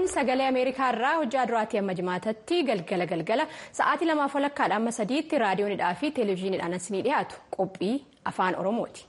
sagalee ameerikaa irraa hojjaa duraatii amma jimaatatti galgala galgala sa'aatii lamaaf walakkaadha amma sadiitti raadiyoonidhaa fi televezyiiniidhaan isinii dhiyaatu qophii afaan oromooti.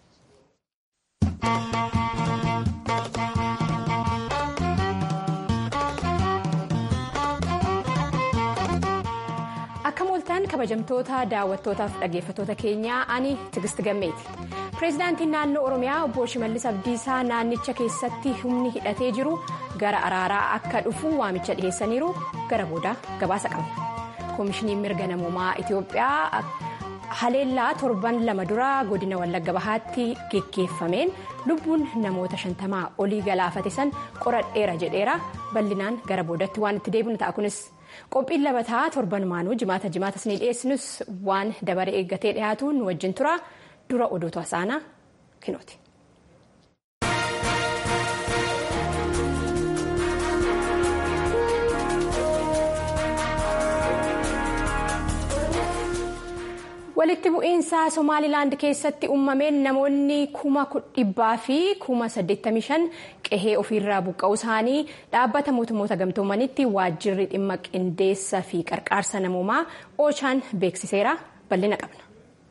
akka mooltaan kabajamtoota daawwattootaaf dhaggeeffattoota keenyaa ani tigisti gammeeti. pireezidaantiin naannoo oromiyaa obbo shimallis abdiisaa naannicha keessatti humni hidhatee jiru gara araaraa akka dhufu waamicha dhiheessaniiru gara booda gabaasa qabna koomishiniin mirga namoomaa itiyoophiyaa haleellaa torban lama dura godina wallagga bahaatti geggeeffameen lubbuun namoota shantamaa olii galaafate san qoradheera jedheera bal'inaan gara boodatti waan itti deebinu ta'a kunis qophiin labataa torban maanuu jimaata jimaata isinii dhiyeessinus waan dabaree eeggatee dhiyaatu nu wajjin tura. dura odootu hasaanaa kinooti. walitti bu'iinsa somaalilaand keessatti uumameen namoonni kuma dhibbaa fi kuma 85 qehee ofiirraa buqqa'uu isaanii dhaabbata mootummoota gamtoomanitti waajjirri dhimma qindeessa fi qarqaarsa namoomaa oochaan beeksiseera bal'ina qabna.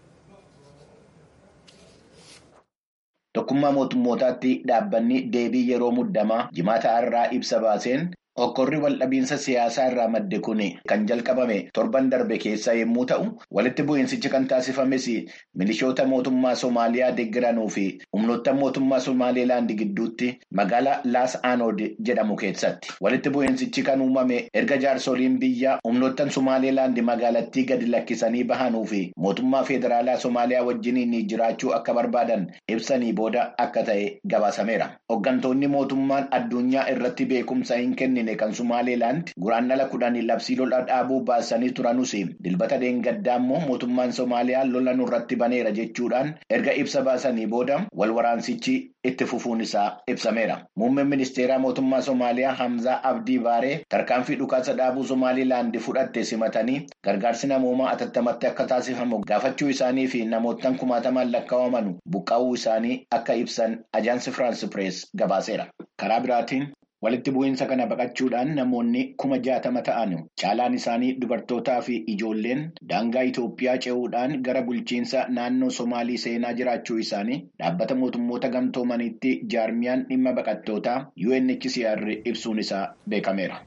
Tokkummaa mootummootaatti dhaabbanni deebii yeroo muddamaa jimaata irraa ibsa baaseen hokkorri waldhabiinsa siyaasaa irraa madde kun kan jalqabame torban darbe keessa yommuu ta'u walitti bu'iinsichi kan taasifames milishoota mootummaa Somaaliyaa deeggaranuu fi humnoota mootummaa Somaalilaand gidduutti magaalaa Laas Aanood jedhamu keessatti walitti bu'iinsichi kan uumame erga jaarsoliin biyya humnoottan Somaalilaand magaalattii gadi lakkisanii bahanuu fi mootummaa federaalaa Somaaliyaa wajjiniin jiraachuu akka barbaadan ibsanii booda akka ta'e gabaasameera. Hooggantoonni mootummaan addunyaa irratti beekumsa hin kennine. kan Somaalilaand guraandhala kudhanii labsii lola dhaabuu baasanii turanus dilbata deengaddaa immoo mootummaan Somaaliyaa lola nurratti baneera jechuudhaan erga ibsa baasanii booda wal waraansichi itti fufuun isaa ibsameera. Muummeen ministeeraa mootummaa Somaaliyaa Hamzaa Abdii Baaree tarkaanfii dhukaasa dhaabuu Somaalilaand fudhatte simatanii gargaarsi namoomaa atattamatti akka taasifamu gaafachuu isaanii fi namoottan kumaatamaan lakkaa'aman buqqa'uu isaanii akka ibsan ajaansi Firaansi Pirees gabaaseera. Karaa biraatiin. Walitti bu'iinsa kana baqachuudhaan namoonni kuma jaatama ta'an caalaan isaanii dubartootaa fi ijoolleen daangaa Itoophiyaa ce'uudhaan gara bulchiinsa naannoo Somaalii seenaa jiraachuu isaanii dhaabbata mootummoota gamtoomaniitti jaarmiyaan dhimma baqattootaa UNHCR ibsuun isaa beekameera.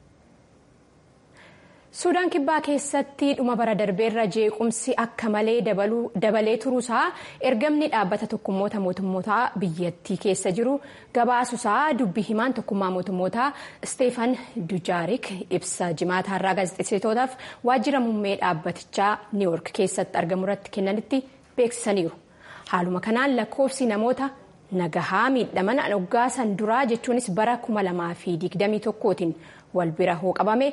suudaan kibbaa keessatti dhuma bara darbeerra jeequmsi akka malee dabalee turuusaa ergamni dhaabbata tokkummoota mootummootaa biyyattii keessa jiru gabaasuusaa dubbii himaan tokkummaa mootummootaa isteefan dujaarik ibsa jimaata har'aa gaazexeessitootaaf waajjira muummee dhaabbatichaa niiwoork keessatti argamu irratti kennanitti beeksisaniiru haaluma kanaan lakkoofsi namoota nagahaa miidhaman waggaa san duraa jechuunis bara 2021tiin wal bira hoo qabame.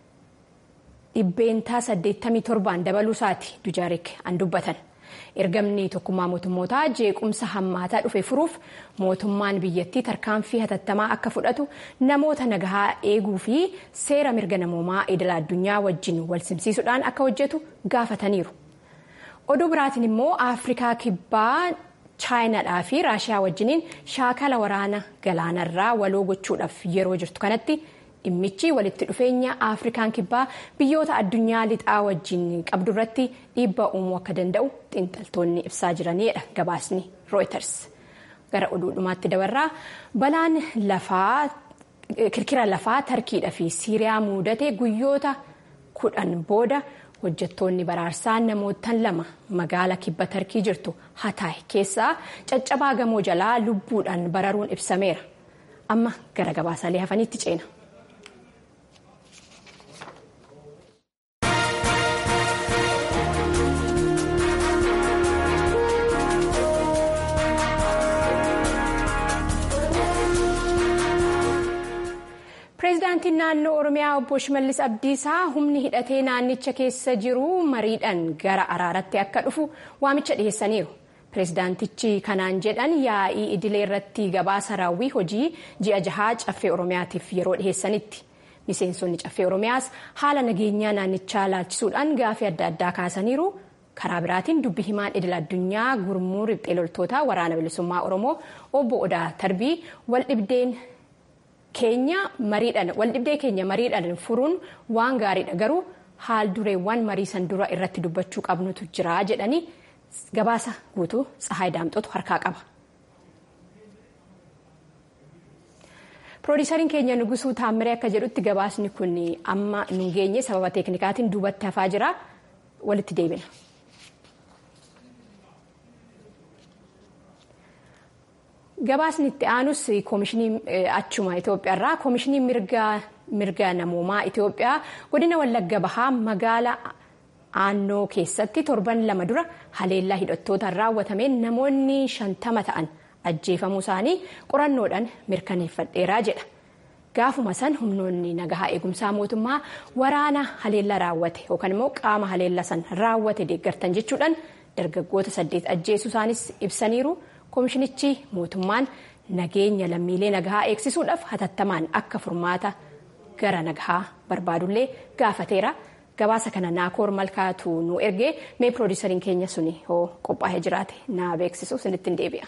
dhibbeentaa 87 dabaluusaati dujaarik an dubbatan ergamni tokkummaa mootummootaa jeequmsa hammaataa dhufe furuuf mootummaan biyyattii tarkaanfii hatattamaa akka fudhatu namoota nagahaa eeguu fi seera mirga namoomaa idila addunyaa wajjin wal simsiisuudhaan akka hojjetu gaafataniiru oduu biraatiin immoo afrikaa kibbaa chaayinaadhaa fi raashiyaa wajjiniin shaakala waraana galaanarraa waloo gochuudhaaf yeroo jirtu kanatti. dhimmichi walitti dhufeenya afrikaan kibbaa biyyoota addunyaa lixaa wajjin qabdu irratti dhiibbaa uumuu akka danda'u xiinxaltoonni ibsaa jiranidha gabaasni rooyiters gara oduudhumaatti dabarraa balaan lafaa kirkira lafaa tarkiidhaa fi siiriyaa mudate guyyoota kudhan booda hojjettoonni baraarsaa namootan lama magaala kibba tarkii jirtu hataay keessaa caccabaa gamoo jalaa lubbuudhaan bararuun ibsameera amma gara gabaasaalee hafaniitti ceena. pireezidaantiin naannoo oromiyaa obbo shimallis abdiisaa humni hidhatee naannicha keessa jiru mariidhaan gara araaratti akka dhufu waamicha dhiheessaniiru pireezidaantichi kanaan jedhan yaa'ii idilee irratti gabaasa raawwii hojii ji'a jahaa caffee oromiyaatiif yeroo dhiheessanitti miseensonni caffee oromiyaas haala nageenyaa naannichaa laalchisuudhaan gaafii adda addaa kaasaniiru karaa biraatiin dubbi himaan idil addunyaa gurmuu riphxee loltoota waraana bilisummaa oromoo obbo odaa tarbii wal dhibdeen. keenya mariidhaan waldhibdee keenya mariidhaan furuun waan gaariidha garuu haal dureewwan marii san dura irratti dubbachuu qabnutu jira jedhanii gabaasa guutuu tsahaay daamxotu harkaa qaba. Piroodiisariin keenya Nugusuu Taammiree akka jedhutti gabaasni kun amma nu geenye sababa teeknikaatiin duubatti hafaa jira walitti deebina. Gabaasni itti aanus koomishinii achuma Itoophiyaarraa koomishinii mirga namoomaa Itoophiyaa godina Wallagga Bahaa magaala aannoo keessatti torban lama dura haleellaa hidhattootaan raawwatameen namoonni shantama ta'an ajjeefamuu isaanii qorannoodhaan mirkaneeffadheeraa jedha. Gaafuma san humnoonni nagahaa eegumsaa mootummaa waraana haleellaa raawwate yookaan immoo qaama haleellaa san raawwate deeggartan jechuudhaan dargaggoota saddeet ajjeesuu isaanis ibsaniiru. Koomishinichi mootummaan nageenya lammiilee nagahaa eegsisuudhaaf hatattamaan akka furmaata gara nagahaa barbaadullee gaafateera. Gabaasa kana naakoor malkaatu nu ergee mee piroodiisariin keenya suni hoo qophaa'ee jiraate na beeksisu sinitti deebi'a.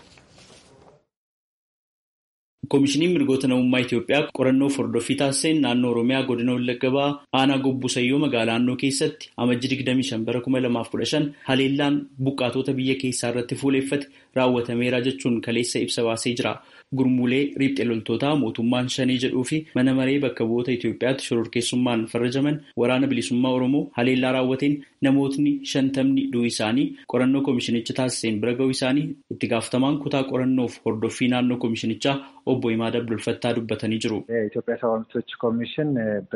Koomishiniin mirgoota namummaa Itoophiyaa qorannoo hordoffii taasiseen naannoo Oromiyaa godina Wallagga Bahaa aanaa Gobbusayyoo magaalaa Aannoo keessatti amajjii 25 bara 2015 haleellaan buqqaatota biyya keessaa irratti fuuleeffate raawwatameera jechuun kaleessa ibsa baasee jira. Gurmuulee riphxee loltootaa mootummaan shanii jedhuu fi mana maree bakka bu'oota Itoophiyaatti shororkeessummaan farrajaman waraana bilisummaa Oromoo haleellaa raawwateen namootni shantamni du'uu isaanii qorannoo koomishinicha taasiseen bira ga'uu isaanii itti gaafatamaan kutaa qorannoof hordoffii naannoo koomishinichaa obbo Imaad Abdulfattaa dubbatanii jiru. የኢትዮጵያ ሰብአዊ መብቶች ኮሚሽን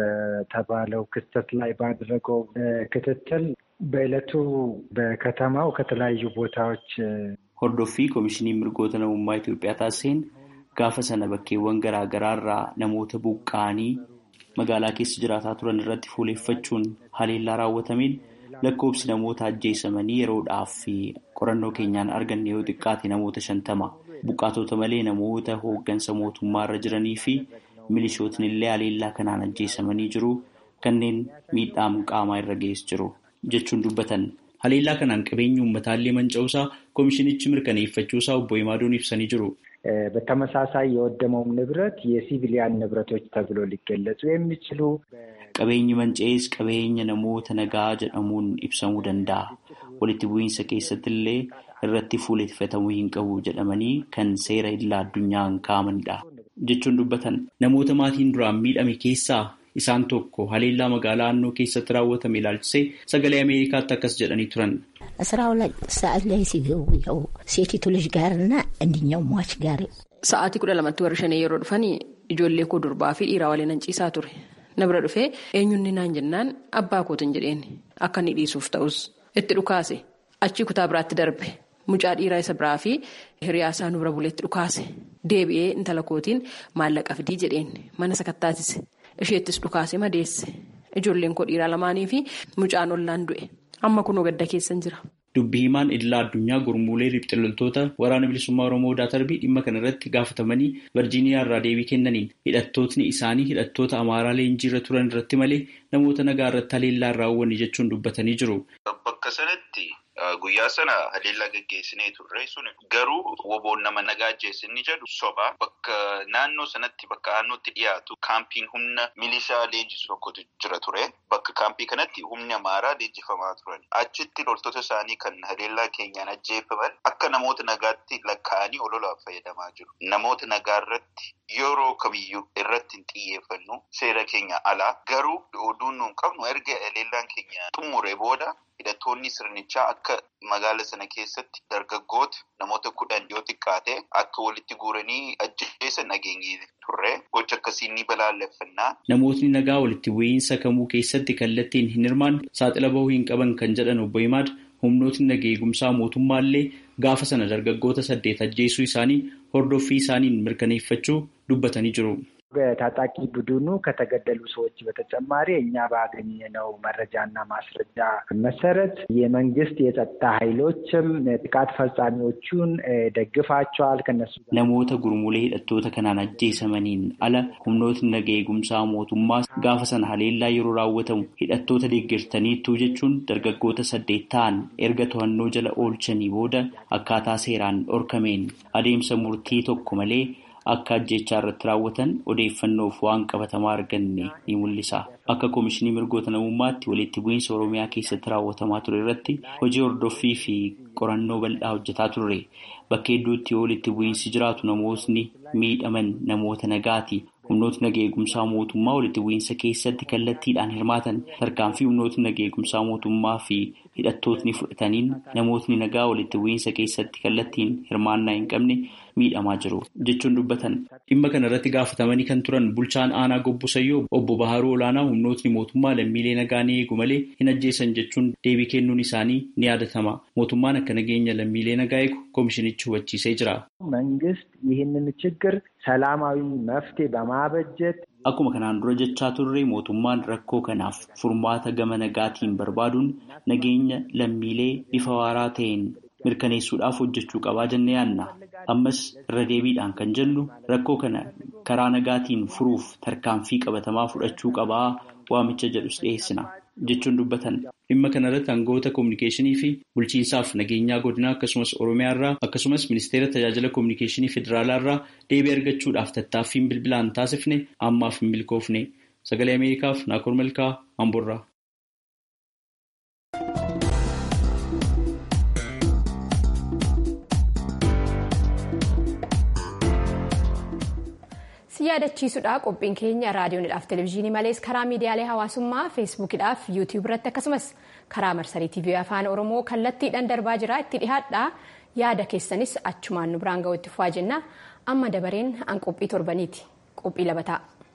በተባለው ክስተት ላይ ባደረገው ክትትል በዕለቱ በከተማው ከተለያዩ ቦታዎች Hordoffii Koomishiniin Mirgoota Namummaa Itoophiyaa taasiseen gaafa sana bakkeewwan garaa garaarraa namoota buqqa'anii magaalaa keessa jiraataa turan irratti fuuleeffachuun haleellaa raawwatameen lakkoobsi namoota ajjeesamanii yeroodhaaf qorannoo keenyaan arganne yoo xiqqaate namoota shantama. Buqqaatota malee namoota hooggansa mootummaa irra jiranii fi milishootni illee haleellaa kanaan ajjeesamanii jiru kanneen miidhaa qaamaa irra ga'es jiru jechuun dubbatan. Haleellaa kanaan qabeenyi uummataallee manca'uusaa koomishinichi mirkaneeffachuusaa obbo Imaadoon ibsanii jiru. በተመሳሳይ የወደመውም ንብረት የሲቪሊያን ንብረቶች ተብሎ ሊገለጹ የሚችሉ Qabeenyi manca'ees qabeenya namoota nagaa jedhamuun ibsamuu danda'a. Walitti bu'iinsa keessatti illee irratti fuuleeffatamuu hin qabu jedhamanii kan seera idilaa addunyaan kaa'amanidha. Jechuun dubbatan namoota maatiin duraan miidhame keessaa isaan tokko haleellaa magaalaa Aannoo keessatti raawwatame ilaalchisee sagalee Ameerikaatti akkas jedhanii turan. አስራ ሁለት ሰዓት ላይ ሲገቡ ያው ሴቲቱ ልጅ ጋርና እንድኛው ሟች ጋር Sa'aatii kudha lamatti warri shanii yeroo dhufanii ijoollee koo durbaa fi dhiiraa waliin ciisaa ture. Na bira dhufee eenyuun naan jennaan abbaa kootiin jedheen akka inni dhiisuuf ta'us itti dhukaase achii kutaa biraatti darbe mucaa dhiiraa isa biraa fi hiriyaasaa nu bira buleetti dhukaase deebi'ee intala kootiin maallaqa fidii jedheen mana sakattaatise isheettis dhukaase madeesse ijoolleen koo dhiiraa lamaanii fi mucaan ollaan du'e amma kunoo gadda keessan jira. Dubbii himaan idilaa addunyaa gurmuulee riphxee loltoota waraana bilisummaa Oromoo Daatarbii dhimma kana irratti gaafatamanii Virjiiniyaa irraa deebii kennaniin hidhattootni isaanii hidhattoota Amaaraa leenjii irra turan irratti malee namoota nagaa irratti haleellaa hin raawwanne jechuun dubbatanii jiru. Bakka sanatti guyyaa sana haleellaa gaggeessinee turre sun garuu woboon nama nagaa ajjeesse inni jedhu soba bakka naannoo sanatti bakka aannootti dhiyaatu kaampiin humna milishaa leenjisu tokkotu jira ture. Bakka kaampii kanatti humni amaaraa leenjifamaa turan. Achitti loltoota isaanii kan haleellaa keenyaan ajjeefaman akka namoota nagaatti lakkaa'anii ololaaf fayyadamaa jiru. Namoota nagaa irratti yeroo kamiyyuu irratti hin xiyyeeffannu seera keenya alaa garuu oduun nuun qabnu erga haleellaan keenya xumuree booda hidhattoonni sirnichaa akka magaala sana keessatti dargaggoota namoota kudhan yoo xiqqaate akka walitti guuranii ajjeesan nageenye turre gocha akkasii ni balaaleffannaa. Namootni nagaa walitti bu'iinsa kamuu keessatti kallattiin hin hirmaanne saaxila bahuu hin qaban kan jedhan obbo Himaad humnootni nagaa eegumsaa mootummaallee gaafa sana dargaggoota saddeet ajjeesuu isaanii hordoffii isaaniin mirkaneeffachuu dubbatanii jiru. በታጣቂ ቡድኑ ከተገደሉ ሰዎች በተጨማሪ እኛ ባገኘነው መረጃና ማስረጃ መሰረት የመንግስት የጸጥታ ኃይሎችም ጥቃት ፈጻሚዎቹን ደግፋቸዋል። ከነሱ namoota gurmuulee hidhattoota kanaan ajjeesamaniin ala humnootni nagaa eegumsaa mootummaa gaafa sana haleellaa yeroo raawwatamu hidhattoota deeggartaniittuu jechuun dargaggoota saddeet ta'an erga to'annoo jala oolchanii booda akkaataa seeraan dhorkameen adeemsa murtii tokko malee akka ajjechaa irratti raawwatan odeeffannoof waan qabatamaa arganne ni mul'isa. Akka Koomishinii Mirgoota Namummaatti walitti bu'iinsa Oromiyaa keessatti raawwatamaa ture irratti hojii hordoffii fi qorannoo bal'aa hojjetaa turre. Bakka hedduutti yoo walitti bu'iinsi jiraatu namootni miidhaman namoota nagaati. Humnootni nagaa eegumsaa mootummaa walitti bu'iinsa keessatti kallattiidhaan hirmaatan tarkaanfii humnootni nagaa eegumsaa mootummaa fi hidhattootni fudhataniin namootni nagaa walitti bu'iinsa keessatti kallattiin hirmaannaa hin qabne miidhamaa jiru jechuun dubbatan. Dhimma kana irratti gaafatamanii kan turan bulchaan aanaa Gobbosayyoo obbo Baharuu Olaanaa humnootni mootummaa lammiilee nagaa ni eegu malee hin ajjeesan jechuun deebii kennuun isaanii ni yaadatama. Mootummaan akka nageenya lammiilee nagaa eegu koomishinichi hubachiisee jira. መንግስት ይህንን ችግር ሰላማዊ መፍትሄ በማበጀት Akkuma kanaan dura jechaa turre mootummaan rakkoo kanaaf furmaata gama nagaatiin barbaaduun nageenya lammiilee bifa waaraa ta'een mirkaneessuudhaaf hojjechuu qabaa jennee yaadna. Ammas irra deebiidhaan kan jennu rakkoo kana karaa nagaatiin furuuf tarkaanfii qabatamaa fudhachuu qabaa waamicha jedhus dhiyeessina jechuun dubbatan. Dhimma kanarratti aangawoota koominikeeshinii fi bulchiinsaaf nageenyaa godinaa akkasumas Oromiyaa irraa akkasumas ministeera tajaajila koominikeeshinii federaalaa irraa deebii argachuudhaaf tattaaffiin bilbilaan taasifne ammaaf hin milkoofne. Sagalee Ameerikaaf Naakoor Malkaa Amboorraa. si yaadachiisudha qophiin keenya raadiyoonidhaaf televezyiinii malees karaa miidiyaalee hawaasummaa feesbuukidhaaf yuutiyuub irratti akkasumas karaa marsarii tiivii afaan oromoo kallattiidhaan darbaa jira itti dhihaadha yaada keessanis achumaan nu biraan ga'utti fufaa jenna amma dabareen an qophii torbaniiti qophii labataa.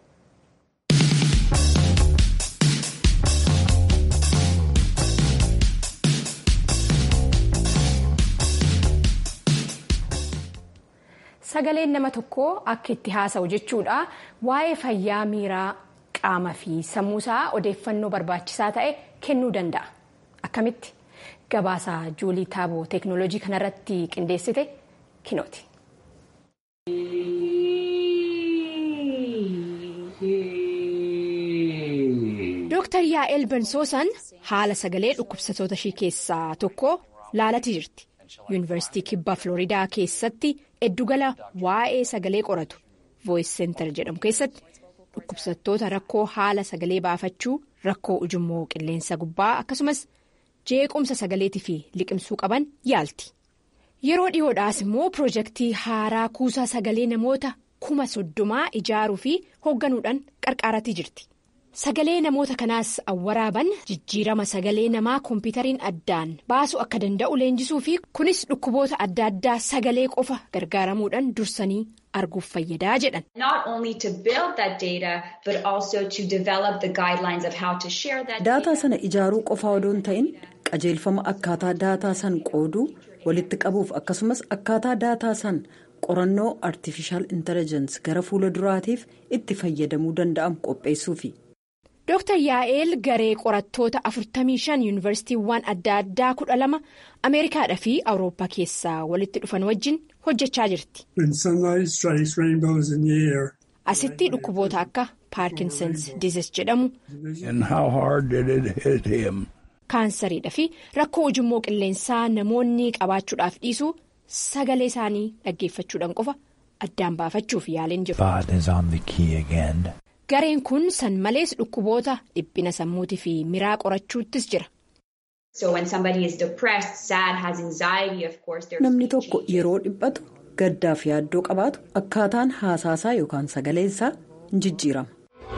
sagaleen nama tokkoo akka itti haasa'u jechuudha waa'ee fayyaa miiraa qaama fi sammuusaa odeeffannoo barbaachisaa ta'e kennuu danda'a akkamitti gabaasaa juulii taaboo teeknooloojii kanarratti qindeessite kinooti. Dooktar Yaa'el Bensoosan haala sagalee dhukkubsatoota ishii keessaa tokko laalati jirti. yuunivarsiitii kibbaa Floriidaa keessatti eddugala waa'ee sagalee qoratu voice center jedhamu keessatti dhukkubsattoota rakkoo haala sagalee baafachuu rakkoo ujummoo qilleensa gubbaa akkasumas jeequmsa sagaleetii fi liqimsuu qaban yaalti. Yeroo dhiyoodhaas immoo piroojeektii haaraa kuusaa sagalee namoota kuma soddomaa ijaaruu fi hoogganuudhaan qarqaaratii jirti. Sagalee namoota kanaas awwaraaban jijjiirama sagalee namaa koompitariin addaan baasuu akka danda'u leenjisuu fi kunis dhukkuboota adda addaa sagalee qofa gargaaramuudhaan dursanii arguuf fayyadaa jedhan. Daataa sana ijaaruu qofaa odoo hin ta'in qajeelfama akkaataa daataa san qooduu walitti qabuuf akkasumas akkaataa daataa san qorannoo artifishaal intelligence gara fuula duraatiif itti fayyadamuu danda'amu qopheessuufi. Dooktar Yaa'eel garee qorattoota 45 yuunivarsiitiiwwan adda addaa 12 Ameerikaadhaa fi Awurooppaa keessaa walitti dhufan wajjin hojjechaa jirti. Asitti dhukkuboota akka Paarkinsons Disease jedhamu. Kaansariidhaa fi rakkoo ujummoo qilleensaa namoonni qabaachuudhaaf dhiisuu sagalee isaanii dhaggeeffachuudhaan qofa addaan baafachuuf yaaliin jiru. Gareen kun san malees dhukkuboota dhiphina sammuutii fi miraa qorachuuttis jira. Namni tokko yeroo dhiphatu gaddaa fi yaaddoo qabaatu akkaataan haasaasaa yookaan sagaleensaa hin jijjiirama.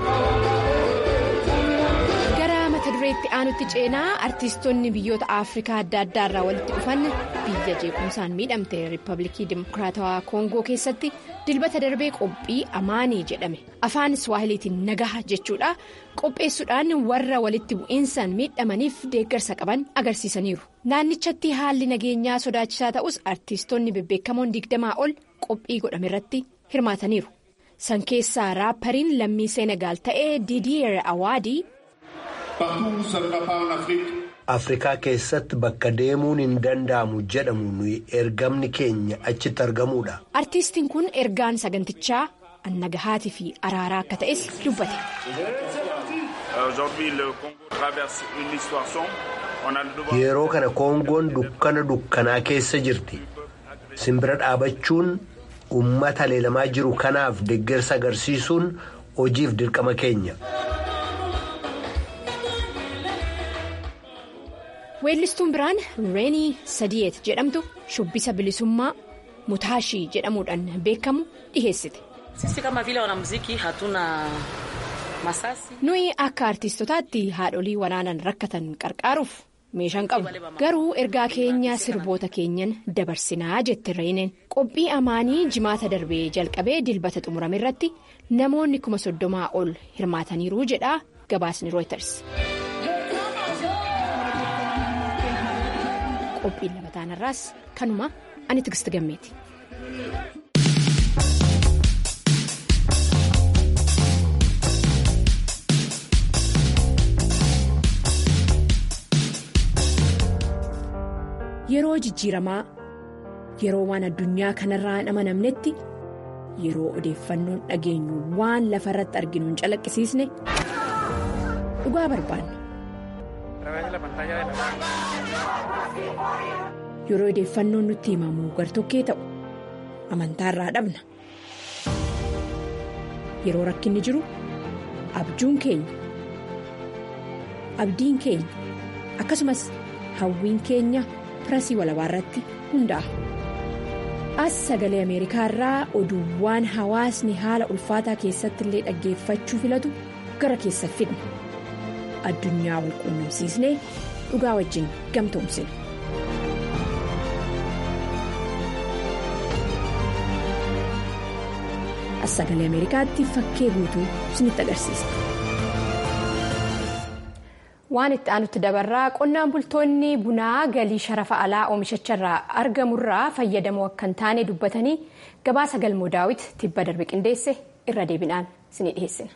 Gara mata dureetti aanutti ceenaa artiistonni biyyoota Afrikaa adda addaa irraa walitti dhufan biyya jeequmsaan miidhamte Riippaabilikii Dimokiraatawaa Koongoo keessatti dilbata darbee qophii amaanii jedhame afaan Swahiliitiin nagaha jechuudha qopheessuudhaan warra walitti bu'iinsaan miidhamaniif deeggarsa qaban agarsiisaniiru. Naannichatti haalli nageenyaa sodaachisaa ta'us artiistonni bebbeekamoon digdamaa ol qophii godhame irratti hirmaataniiru. San keessaa raappariin lammii Seenagaal ta'ee Didier Awaadii. Afrikaa keessatti bakka deemuun hin danda'amu jedhamu nuyi ergamni keenya achitti argamuudha. Artiistiin kun ergaan sagantichaa annagahaatii fi araaraa akka ta'es dubbate. Yeroo kana Koongoon dukkana dukkanaa keessa jirti. Simbira dhaabachuun uummata leelamaa jiru kanaaf deeggarsa agarsiisuun hojiif dirqama keenya. weellistuun biraan reenii sadiyeet jedhamtu shubbisa bilisummaa mutaashii jedhamuudhaan beekamu dhiheessite. nuyi akka artiistotaatti haadholii waraanan rakkatan qarqaaruuf meeshaan qabu garuu ergaa keenya sirboota keenyan dabarsinaa jette reeneen qophii amaanii jimaata darbee jalqabee dilbata xumurame irratti namoonni kuma soddomaa ol hirmaataniiru jedha gabaasni rooyters. qophiin labataan irraas kanuma ani tigist gammeeti. yeroo jijjiiramaa yeroo waan addunyaa kanarraa hin amanamnetti yeroo odeeffannoon dhageenyu waan lafa irratti arginu hin calaqqisiisne dhugaa barbaanna. yeroo odeeffannoon nutti himamu gartokkee ta'u amantaarraa dhabna yeroo rakkinni jiru abjuun keenya abdiin keenya akkasumas hawwiin keenya pirasii walabaa irratti hundaa'a. as sagalee ameerikaa irraa oduuwwan hawaasni haala ulfaataa keessatti illee dhaggeeffachuu filatu gara keessa fidna addunyaa wal quunnamsiisnee dhugaa wajjin gamtoomsina. as sagalee ameerikaatti fakkee guutuu isinitti agarsiisa. waan itti aanutti dabarraa qonnaan bultoonni bunaa galii sharafa alaa oomishacharraa argamurraa fayyadamoo akka hin taane dubbatanii gabaasa galmoo daawit tibba darbe qindeesse irra deebinaan isinii dhiheessina.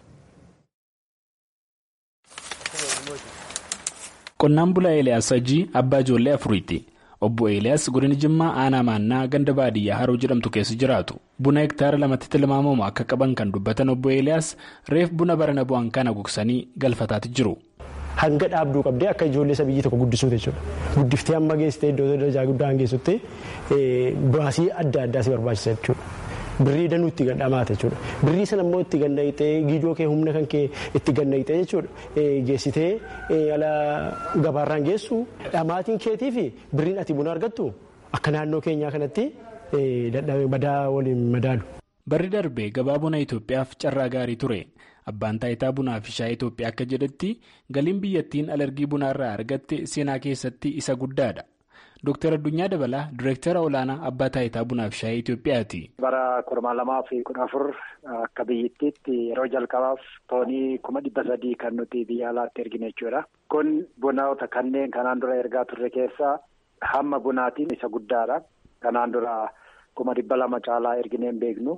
qonnaan bulaa eeliyaas sajii abbaa ijoollee afuriiti obbo eeliyaas godina jimmaa aanaa maannaa ganda baadiyyaa haroo jedhamtu keessa jiraatu buna hektaara lamatti tilmaamamu akka qaban kan dubbatan obbo eeliyaas reef buna barana bu'an kana gogsanii galfataatti jiru. hanga dhaabduu qabdee akka ijoollee isa biyyi tokko guddisuuti jechuudha. Guddiftee amma geessitee iddoo darajaa guddaa geessutti baasii adda addaa si barbaachisa jechuudha. Birrii danuu itti gadhamaata jechuudha. Birrii sana immoo itti gannayitee giidoo kee humna kan kee itti gannayitee jechuudha. Geessitee ala gabaarraan geessu dhamaatiin keetii fi birriin ati buna argattu akka naannoo keenyaa kanatti madaa waliin madaalu. Barri darbee gabaa buna Itoophiyaaf carraa gaarii ture. Abbaan taayitaa bunaa fi shaayii Itoophiyaa akka jedhetti galiin biyyattiin alergii bunaa irraa argatte seenaa keessatti isa guddaadha. Dooktar Addunyaa Dabalaa Direektara olaanaa abbaa taayitaa bunaa fi shaayii Itoophiyaati. Bara kurmaa lamaa fi kudha afur akka biyyattiitti yeroo jalqabaaf toonii kuma dhibba sadii kan nuti biyya alaatti ergine jechuudha. Kun bunoota kanneen kanaan dura ergaa turre keessaa hamma bunaatiin isa guddaadha. Kanaan dura kuma dhibba lama caalaa ergineen beeknu.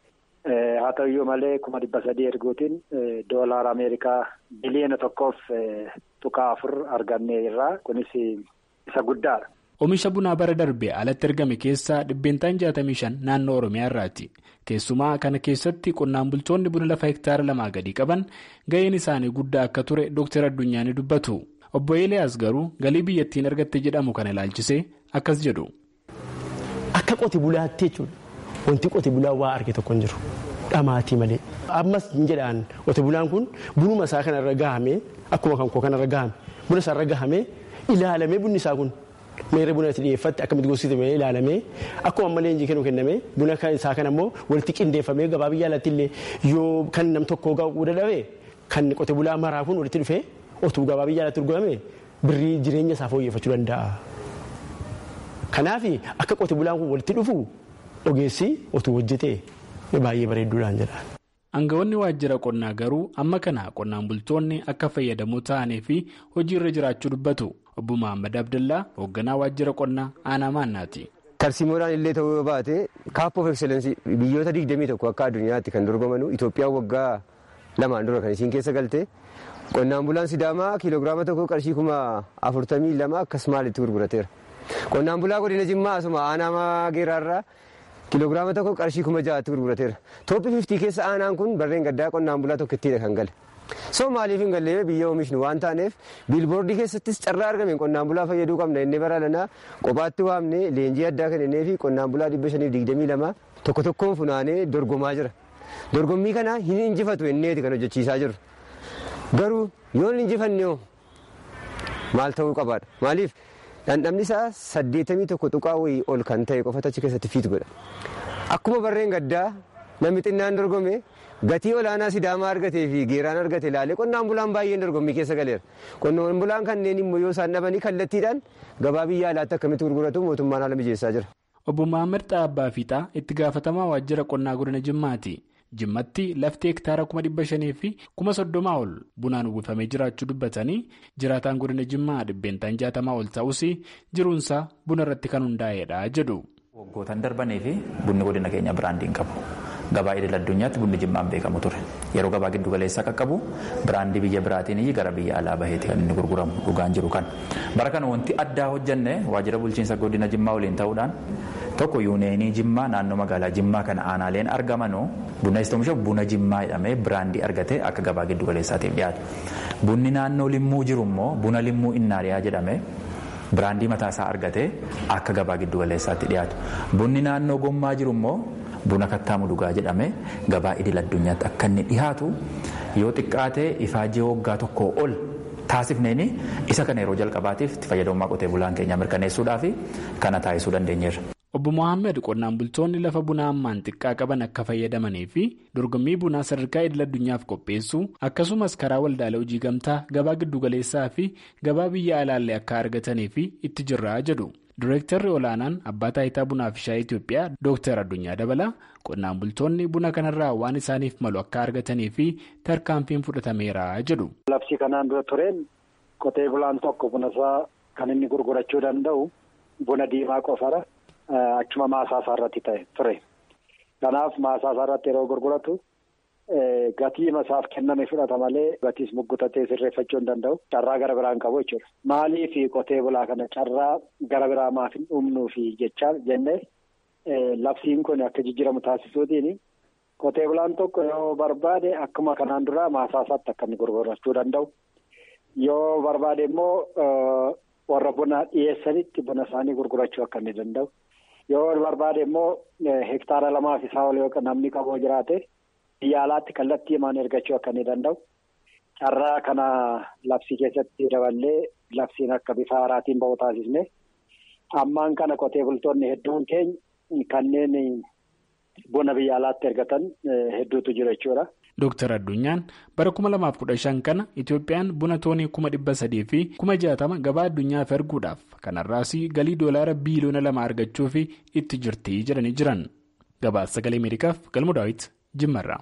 haa ta'uyyuu malee kuma dhibba sadii erguutiin doolaara ameerikaa biliyoona tokkoof tuqaa afur arganne irraa kunis isa guddaadha. Oomisha bunaa bara darbee alatti ergame keessaa dhibbeentaan jaatamii shan naannoo Oromiyaa irraati. Keessumaa kana keessatti qonnaan bultoonni buna lafa hektaara lamaa gadi qaban ga'een isaanii guddaa akka ture Dooktar Addunyaa ni dubbatu. Obbo Eeliyaas garuu galii biyyattiin argatte jedhamu kana ilaalchisee akkas jedhu. Akka qote bulaatti jechuudha. Wanti qote bulaa waa arge tokko hin jiru. Dhamaatii malee. Ammas hin jedhaan qote bulaan kun bunuma isaa kanarra gahamee akkuma kan koo kanarra gahame buna isaarra gahamee ilaalamee bunni isaa kun meeshaa buna itti dhiyeeffatte akkamitti gogsitame ilaalamee akkuma ammallee injii kennu kenname buna isaa kana immoo walitti qindeeffamee gabaa biyya alaatti illee yoo kan nam tokkoo ga'uu dadhabe kan qote bulaa maraa kun walitti dhufee otuu gabaa biyya alaatti gurgurame birrii jireenya isaa fooyyeffachuu danda'a. Kanaaf akka qote bulaan kun walitti dhufu. Ogeessi otuu hojjetee baay'ee bareedduudhaan jedha. Aangawoonni waajjira qonnaa garuu amma kana qonnaan bultoonni akka fayyadamoo ta'anii fi hojiirra jiraachuu dubbatu. Obbo Mahaammad Abdallaa hoogganaa waajjira qonnaa aanaa maannaati. Tarsiimoodhaan illee ta'uu yoo baate kaappoo of ekseleensii biyyoota digdamii tokko akka addunyaatti kan dorgomanu Itoophiyaan waggaa lamaan dura kan isiin keessa galte qonnaan bulaan Sidaamaa kiiloogiraama tokko qarshii kuma afurtamii lama akkas maalitti gurgurateera. Qonnaan bulaa godina Jimmaa asuma aanaa geeraarraa. kiiloogiraama tokko qarshii kuma ja'aatti gurgurateera toophii fiftii keessa aanaan kun barreen gaddaa qonnaan bulaa tokkittiidha kan gale soo maaliif hin galle biyya oomishnu waan taaneef biilboordii keessattis carraa argameen qonnaan bulaa fayyaduu qabna inni bara lanaa kophaatti waamne leenjii addaa kennee fi qonnaan bulaa dhibba shaniif digdamii lama tokko tokkoon funaanee dorgomaa jira. Dorgommii kana hin injifatu inneeti kan hojjechiisaa jiru. Garuu yoo hin injifannee maal ta'uu qabaadha. Maaliif dhandhamni isaa saddeetamii tokko tuqaa wayii ol kan ta'e qofatu achi keessatti fiitu godha. Akkuma barreen gaddaa namni xinnaan dorgome gatii olaanaa sidaamaa argatee fi geeraan argate ilaalee qonnaan bulaan baay'een dorgommii keessa galeera. Qonnaan bulaan kanneen immoo yoo isaan dhabanii kallattiidhaan gabaa biyya alaatti akkamitti gurguratu mootummaan haala mijeessaa jira. Obbo Maamir Xaabbaa Fiixaa itti gaafatamaa waajjira qonnaa godina Jimmaati. Jimmatti lafti hektaara kuma dhibba shanii fi kuma soddomaa ol bunaan uwwifamee jiraachuu dubbatanii jiraataan godina Jimmaa dhibbeentaan jaatamaa ol ta'us jiruunsaa buna irratti kan hundaa'edha jedhu. Waggoottan darbanii fi bunni godina keenya biraandiin qabu. Gabaa idil addunyaatti bunni jimmaan beekamu ture. Yeroo gabaa giddu galeessaa qaqqabu biraandii biyya biraatiin gara biyya alaa baheeti kan inni gurguramu dhugaan jiru kan. Bara kana wanti addaa hojjenne waajjira bulchiinsa godina jimmaa waliin ta'uudhaan tokko yuuneenii jimmaa naannoo magaalaa jimmaa kana aanaaleen argamanu buna istoomisha buna jimmaa jedhamee biraandii argatee akka gabaa giddu galeessaatiif dhiyaatu. Bunni naannoo limmuu jiru immoo buna limmuu innaariyaa jedhamee biraandii mataasaa argatee akka gabaa giddu galeessaatti dhiyaatu. Bunni naannoo gommaa jiru immoo buna kattaamu dhugaa jedhamee gabaa idil addunyaatti akka inni dhiyaatu yoo xiqqaatee ifaajee waggaa tokkoo ol taasifneeni isa kana yeroo jalqabaatiif itti fayyadamummaa qotee bulaan keenya mirkaneessuudhaaf kana taasisuu dandeenyeerra. Obbo Mohaammed qonnaan bultoonni lafa bunaa hammaan xiqqaa qaban akka fayyadamanii fi dorgommii bunaa sadarkaa idil addunyaaf qopheessuu akkasumas karaa waldaalee hojii gamtaa gabaa giddugaleessaa fi gabaa biyya alaallee akka argatanii fi itti jirraa jedhu. Direektarri olaanaan abbaa taayitaa bunaa fi shaayii Itoophiyaa Dooktar Addunyaa Dabalaa qonnaan bultoonni buna kanarraa waan isaaniif malu akka argatanii fi tarkaanfiin fudhatameera jedhu. Labsii kanaan dura tureen qotee bulaan tokko buna isaa kan inni gurgurachuu danda'u buna diimaa qofara. Achuma maasaasaa irratti ta'e ture. Kanaaf maasaasaa irratti yeroo gurguratu gatii isaaf kenname fudhata malee gatiis muggutatee sirreeffachuu hin danda'u. Carraa gara biraa hin qabu jechuudha. Maaliif qotee bulaa kana carraa gara biraa maaf hin dhumnuufi jechaa jennee labsiin kun akka jijjiiramu taasisuutiin qotee bulaan tokko yoo barbaade akkuma kanaan dura maasaasaatti akka inni gurgurachuu danda'u. Yoo barbaade immoo warra buna dhiyeessanitti buna isaanii gurgurachuu akka inni danda'u. Yoo barbaade immoo hektaara lamaaf isaa ol yoo namni qabu jiraate biyya alaatti kallattii himaan ergachuu akka inni danda'u. Carraa kana labsii keessatti daballee labsiin akka bifa haaraatiin bahu taasisne ammaan kana qotee bultoonni hedduun keenya kanneen buna biyya alaatti ergatan hedduutu jiru jechuudha. Dooktar Addunyaan bara kuma lamaaf kudha shan kana Itoophiyaan buna toonii kuma dhibba sadii fi kuma jaatama gabaa addunyaaf erguudhaaf kanarraas galii doolaara biiliyoona lama argachuuf itti jirti jedhanii jiran. Gabaasa sagalee Ameerikaaf galmu daawwiti Jimmarraa.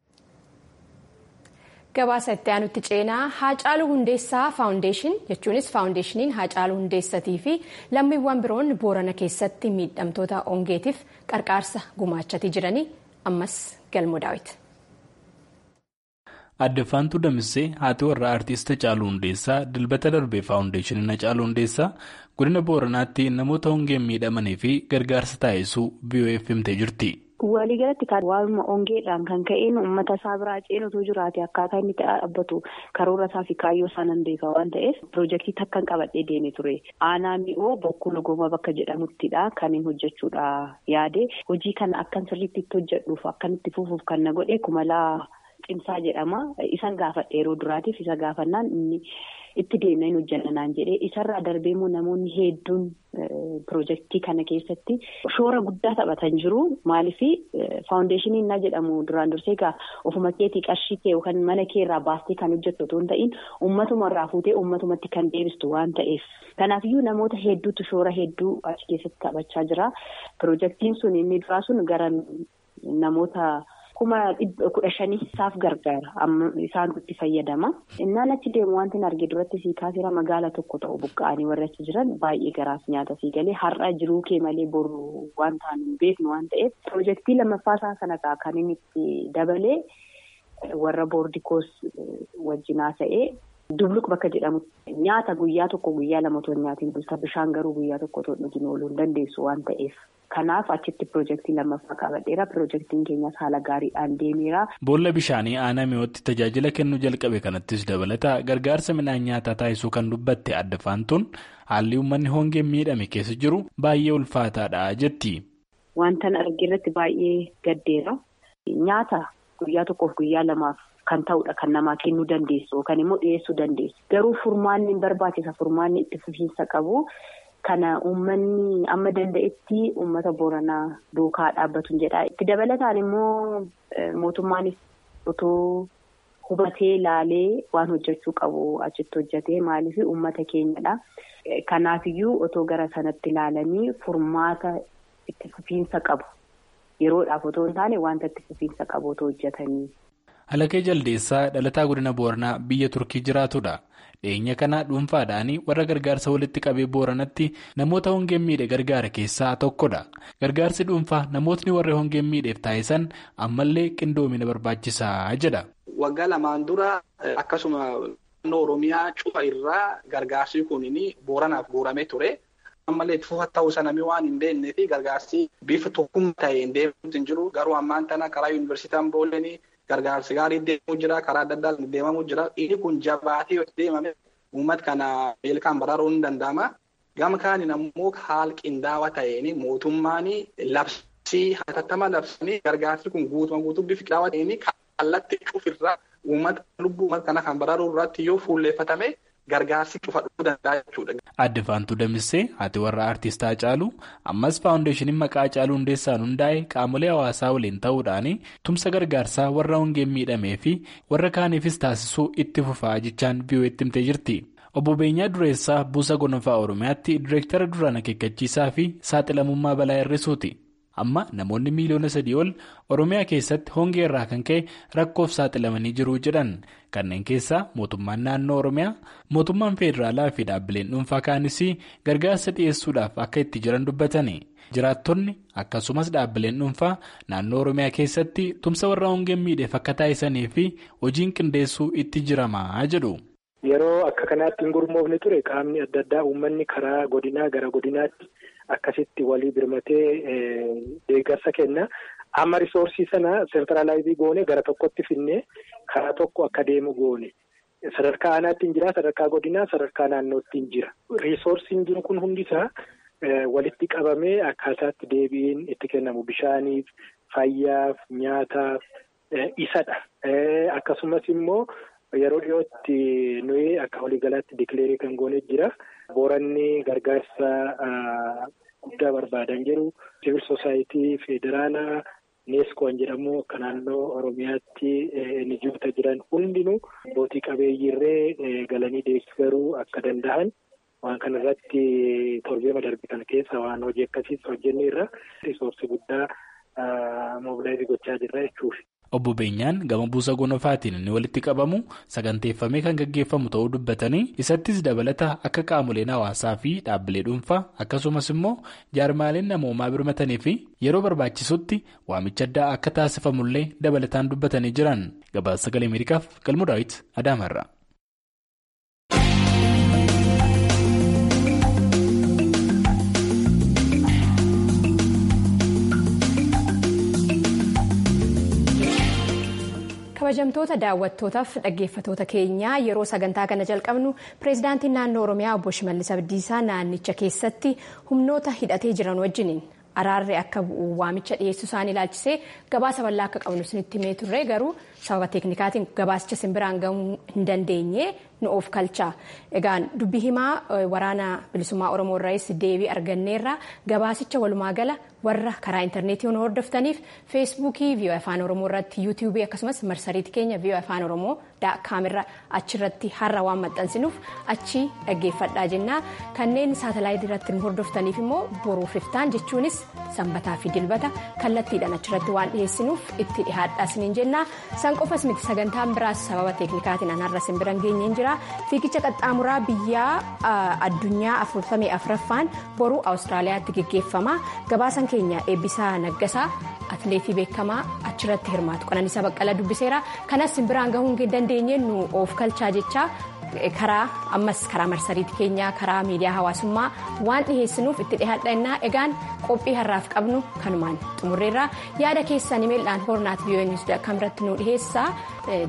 Gabaasa itti aanutti ceenaa Haacaaluu Hundeessaa Faawundeeshin jechuunis Faawundeeshiniin Haacaaluu Hundeessatii fi lammiiwwan biroon Boorana keessatti miidhamtoota ongeetiif qarqaarsa gumaachanii jiranii ammas galmu daawwiti. Addaffaantuu Damissee haati warraa Aartist Hacaaluu Hundeessaa dilbata darbee Faawundeeshiniin Hacaaluu Hundeessaa godina Booranaatti namoota hongeen miidhamanii fi gargaarsa taasisuu BOF himtee jirti. Waliigalatti kan waanuma hongeedhaan kan ka'een uummata isaa biraa ceenutu jiraate akkaataa inni dhaabbatu karoora isaa fi kaayyoo isaa nan beeka waan ta'eef piroojeektii takkan qabadhee deemee ture. Aanaa mi'oo bokkuu logooma bakka jedhamuttidha kan inni hojjechuudha yaade hojii kana akkan sirriitti itti hojjedhuuf akkan itti fufuuf kan na godhe kumalaa cimsaa jedhama. Isan gaafadhe yeroo duraatiif isa gaafannaan inni itti deemnee hin hojjannanaan jedhee isarraa darbee immoo namoonni hedduun piroojeektii kana keessatti shoora guddaa taphatan jiru. Maaliif faawundeeshiniin na jedhamu duraan dursee egaa ofuma keetii qarshii kee yookaan mana kee irraa baastee kan hojjettu otoo hin ta'in uummatuma irraa fuutee uummatumatti kan deebistu waan ta'eef. Kanaafiyyuu namoota hedduutu shoora hedduu achi keessatti taphachaa jira. Piroojeektiin sun inni duraa sun gara namoota. kuma kudha shanii isaaf gargaara isaan itti fayyadama innaan achi deemu wanti arge duratti sii kaasera magaala tokko ta'u buqqa'anii warra achi jiran baay'ee garaaf nyaata sii galee har'a jiruu kee malee boru waan ta'an hin beeknu waan ta'eef piroojeektii lammaffaasaa sana kan inni itti dabalee warra boordikoos wajjinaa ta'ee. Dubluq bakka jedhamu nyaata guyyaa tokko guyyaa lama otoo nyaatiin bulta bishaan garuu guyyaa tokko otoo dhugin ooluu hin dandeessu waan ta'eef. Kanaaf achitti piroojeektii lammaffaa qabadheera. Piroojeektiin keenyas haala gaariidhaan deemeera. Boolla bishaanii aanaa mi'ootti tajaajila kennuu jalqabe kanattis dabalata gargaarsa midhaan nyaataa taasisuu kan dubbatte adda faantuun haalli uummanni hongeen miidhame keessa jiru baay'ee ulfaataadha jetti. wanta arge irratti baay'ee gaddeera. Nyaata guyyaa tokkoof guyyaa lamaaf kan ta'udha kan namaa kennuu dandeessu yookaan immoo dhiyeessuu dandeessu. Garuu furmaanni barbaachisa furmaanni itti fufiinsa qabu. Kana uummanni amma danda'etti uummata Booranaa duukaa dhaabbatu jedha. Itti dabalataan immoo mootummaanis otoo hubatee laalee waan hojjechuu qabu achitti hojjetee maaliif uummata keenyadha. Kanaafiyyuu otoo gara sanatti ilaalanii furmaata itti fufiinsa qabu. Yeroodhaaf otoo hin taane wanta itti fufiinsa qabu otoo hojjetanii. Halakee Jaldeessaa dhalataa godina Booranaa biyya Turkii jiraatudha. Dhiyeenya kana dhuunfaadhaan warra gargaarsa walitti qabee Booranatti namoota hongeen miidhe gargaara keessaa tokkodha. Gargaarsi dhuunfaa namootni warra hongeen miidheef taasisan ammallee qindoomina barbaachisaa jedha. Waggaa lamaan dura akkasuma naannoo Oromiyaa cufa irraa gargaarsi kunii Booranaaf guuramee ture. Ammallee itti fufa ta'uu sanamii waan hin beeknee fi gargaarsi bifa tokkummaa ta'een deemuutu hin jiru. Garuu ammaan tana karaa yuunivarsiitiin Boolenii gargaarsi gaarii deemuu jira. Karaa adda addaan deemamuu jira. Inni kun jabaatee yoo deemame uummata kana beelaan baraaruun ni danda'ama. Gama kaaniin ammoo haala qindaawaa ta'een mootummaan labsii hatattama labsanii gargaarsi kun guutuma guutuu bifa qindaawaa ta'een kallattii cufirraa uummata lubbuu uummata kana kan baraaruu irratti yoo fuulleeffatame. Gargaarsi cufa dhufuu danda'a jechuudha. Adde Faantuu Damissee haati warra aartistaa Haacaaluu ammas faawundeeshiniin maqaa Haacaaluu Hundeessaan hundaa'e qaamolee hawaasaa waliin ta'uudhaan tumsa gargaarsaa warra hongeen miidhamee fi warra kaaniifis taasisuu itti fufaa jechaan VOA'tti himtee jirti. Obbo Beenyaa Dureessaa Buusa Gonfaa Oromiyaatti Direektara duraan akeekkachiisaa fi saaxilamummaa balaa hir'isuuti. Amma namoonni miiliyoona sadii ol Oromiyaa keessatti hongee irraa kan ka'e rakkoof saaxilamanii jiru jedhan kanneen keessaa mootummaan naannoo Oromiyaa mootummaan federaalaa fi dhaabbileen dhuunfaa kaanis gargaarsa dhiyeessuudhaaf akka itti jiran dubbatani. Jiraattonni akkasumas dhaabbileen dhuunfaa naannoo Oromiyaa keessatti tumsa warra hongeen miidheef akka taasisanii fi hojiin qindeessuu itti jiramaa jedhu. Yeroo akka kanaatti hin gurmoofne ture qaamni adda addaa uummanni karaa godinaa gara godinaatti. Akkasitti walii birmatee deeggarsa kenna. Amma risoorsii sana seentiraalaayizii goone gara tokkotti finnee karaa tokko akka deemu goone. Sadarkaa aanaatti hin jira, sadarkaa godinaa, sadarkaa naannootti hin jira. Risoorsiin jiru kun hundisaa walitti qabamee akkaataatti deebiin itti kennamu bishaaniif, fayyaaf, nyaataaf isadha. Akkasumas immoo yeroo dhiyootti nuyi akka waliigalaatti dikileerii kan goone jira. Booranni gargaarsa guddaa barbaadan jiru. Siviil Soosaayitii Federaalaa Neeskoon jedhamu akka naannoo Oromiyaatti nijoota jiran hundinuu abbootii qabeeyyiirree galanii deeggaruu akka danda'an waan kana irratti torbeema darbe kana keessa waan hojii akkasiis hojjenne irra risoorsii guddaa moobilaayizii gochaa jirra jechuudha. Obbo Beenyaan gama buusa gonofaatiin inni walitti qabamu saganteeffamee kan gaggeeffamu ta'uu dubbatanii isattis dabalata akka qaamoleen hawaasaa fi dhaabbilee dhuunfaa akkasumas immoo jaarmaaleen namoomaa birmatanii fi yeroo barbaachisutti waamicha addaa akka taasifamullee dabalataan dubbatanii jiran gabaasa sagalee ameerikaaf galmoo daawit adaamarra. kabajamtoota daawwattootaaf dhaggeeffatoota keenyaa yeroo sagantaa kana jalqabnu pireezidaantiin naannoo oromiyaa obbo shimallis abdiisaa naannicha keessatti humnoota hidhatee jiran wajjiniin araarri akka bu'u waamicha dhiyeessuu isaanii ilaalchisee gabaasa bal'aa akka qabnu isinitti himee turre garuu sababa teeknikaatiin gabaasicha simbiraan gahuu hin dandeenye nu of kalchaa egaan dubbii himaa waraana bilisummaa oromoo irraas deebii arganneerra gabaasicha walumaa gala warra karaa intarneetii nu hordoftaniif feesbuukii vii'oo afaan oromoo irratti yuutiyuubii akkasumas marsariitii keenya vii'oo afaan oromoo daakaamirra achirratti har'a waan maxxansinuuf achi dhaggeeffadhaa jennaa kanneen saatalaayitii irratti nu hordoftaniif immoo boruuf iftaan jechuunis sanbataa fi dilbata kallattiidhaan achirratti waan dhiyeessinuuf itti dhihaadhaa isiniin jennaa san qofas miti sagantaan biraas sababa teeknikaatiin anarra simbiran geenyeen jira fiigicha qaxxaamuraa biyyaa addunyaa afurtamii afuraffaan boruu awustiraaliyaatti geggeeffama gabaasan keenya eebbisaa naggasaa atileetii beekamaa achirratti hirmaatu qananiisaa baqqalaa dubbiseera kanas simbiraan gahuu hin dandeenye nu of kalchaa jechaa karaa ammas karaa marsariitii keenyaa karaa miidiyaa hawaasummaa waan dhiheessinuuf itti dhihaadhannaa egaan qophii har'aaf qabnu kanumaan xumurreerra yaada keessan imeeldhaan hoornaat vii'oo niwus kamirratti nu dhiheessaa.